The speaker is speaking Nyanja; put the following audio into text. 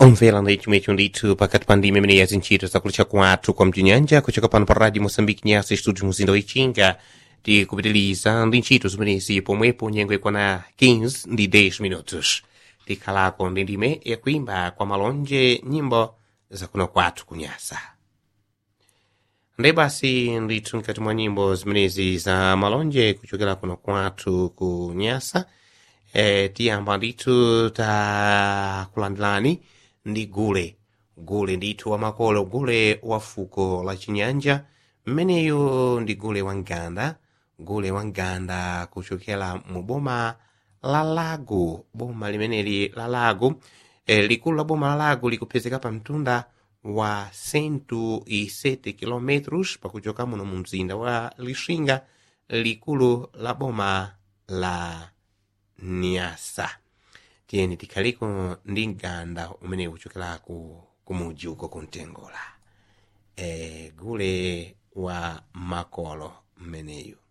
omvera ndi chimwe icho ndithu pakati pa ndime imene yazintchito zakulucha kwathu kwa mtinyanja kuchoka pano pa radio moçambique nyasa studio muzinda wichinga tikupitiliza ndi ntchito zimenezi pomwepo nyengo ikwana 15 ndi 10 minutos tikhalako ndi ndime yakuimba kwa malonje nyimbo zakuno kwathu kunyasa ndi basi ndithu mkati mwa nyimbo zimenezi za malonje kuchokera kuno kwathu ku nyasa e, tiyamba ndithu takulandilani ndi gule gule ndithu wamakolo gule wa fuko la chinyanja mmeneyo ndi gule wa nganda gule wa nganda kuchokera mu boma la lago boma limeneli la lago e, likulu la boma la lago likupezeka pa mtunda wa 107 km pakuchoka muno mu mzinda wa lixinga likulu la boma la nyasa tiyeni tikhaliko ndi mganda umene uchokeraku kumuji uko kuntengola e, gule wa makolo mmeneyu